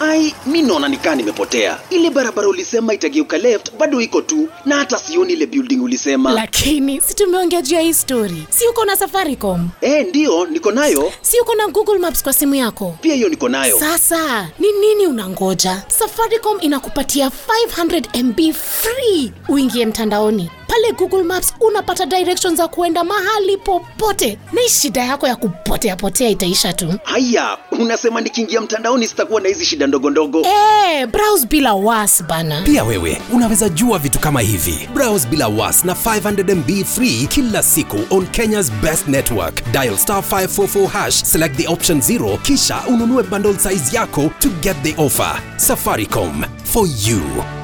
Ai, mi naona nikaa nimepotea. Ile barabara ulisema itageuka left bado iko tu, na hata sioni ile building ulisema. lakini si tumeongea juu ya hii story si uko na safaricom Eh, ndiyo niko nayo, si uko na google maps kwa simu yako pia hiyo niko nayo. sasa ni nini unangoja safaricom inakupatia 500 mb free uingie mtandaoni pale google maps unapata direction za kuenda mahali popote na hii shida yako ya kupotea potea itaisha tu Haya, unasema nikiingia mtandaoni sitakuwa na hizi shida ndogo ndogo. hey, browse bila was bana pia wewe unaweza jua vitu kama hivi browse bila was na 500mb free kila siku on kenyas best network dial star 544 hash select the option 0 kisha ununue bundle size yako to get the offer safaricom for you